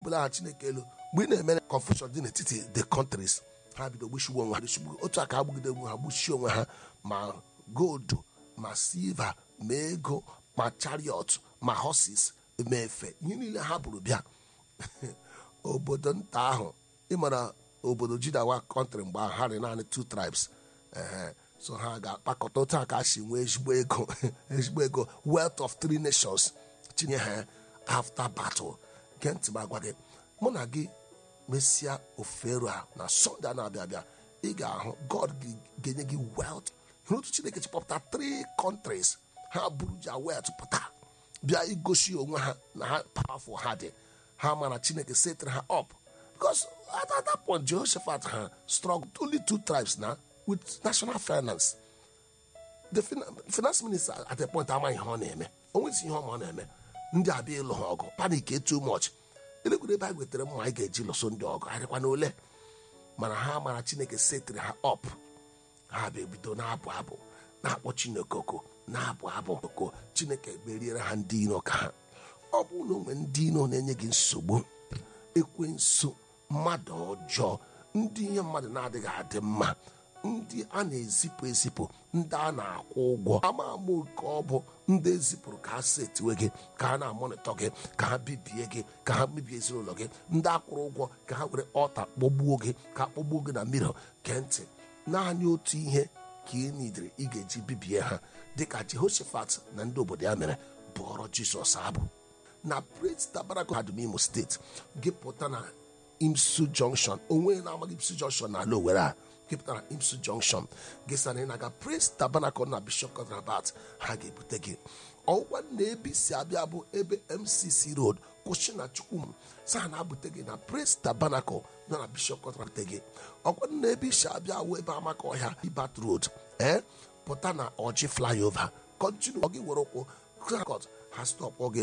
ebupụla aha chineke elu mgbe ị na-eme confusion dị n'etiti the countries ha bido gbuchigbu onwe ha gbuchigbu otu aka agbugide onwe ha gbuchie onwe ha ma gold ma silva ma ego ma chariot ma horses ma efe ihe niile ha bụrụ bịa obodo nta ahụ ịmara obodo jidawa kọntrị mgbe ahụ ha dị naanị two tribes ehe so ha ga-akpakọta otu a ka si nwee ezigbo ego ezigbo ego wealth of three nations tinye ha after battle gee ntị m agwa gị mụ na gị mesịa ofero a na sọnde a na-abịa abịa ị ga-ahụ god ga-enye gị wealth hụrụ otu chineke chịpọpụta three countries ha buru ja wealth pụta bịa igosi onwe ha na ha powerful ha dị ha mara chineke setịrị ha up because at, at that point jehoshaphat ha struggled only two tribes na with national finance the finance minister at a point amaghị ihe ọ na-eme o nwezi ihe ọma ọ na-eme ndị abịa ịlụ ha ọgụ panik too much elekwere ebe a wetara mma anyị ga-eji lụso ndị ọgụ adịkwa n'ole mana ha mara chineke setịrị ha up ha bụ ebido na-abụ abụ na-akpọ chineke oko na-abụ abụ oko chineke meriere ha ndị iro ka ha ọ bụ na onwe ndị iro na-enye gị nsogbu ekwensu mmadụ ọjọọ ndị ihe mmadụ na-adịghị adị mma ndị a na-ezipụ ezipụ ndị a na-akwụ ụgwọ ama ama nke ọ bụ ndị ezipụrụ ka ha setiwe gị ka ha na-amonitọ gị ka ha bibie gị ka ha mebie ezinụlọ gị ndị akwụrụ ụgwọ ka ha were ọta kpọgbuo gị ka kpọgbuo gị na mmiri gee ntị naanị otu ihe ka ị nidere ị ga-eji bibie ha dịka jehoshaphat na ndị obodo ya mere bụọrọ jizọs abụ na praise tabernacle hadum imo steeti gị pụta na imsu junction onwe na-amaghị imsu junction na ala owere a gị pụtara imsu junction gị sana ị na-aga praise tabernacle na bishop conrabat ha ga-ebute gị ọgwa na ebe si abịa bụ ebe mcc road kwụsị na chukwum sa na-abute gị na praise tabernacle nọ na bishop conrabat gị ọgwa na ebe isi abịa wụ ebe amaka ọhịa ibat road ee pụta na ọjị flyover kọntinu ọ gị were ụkwụ ha stọpụ gị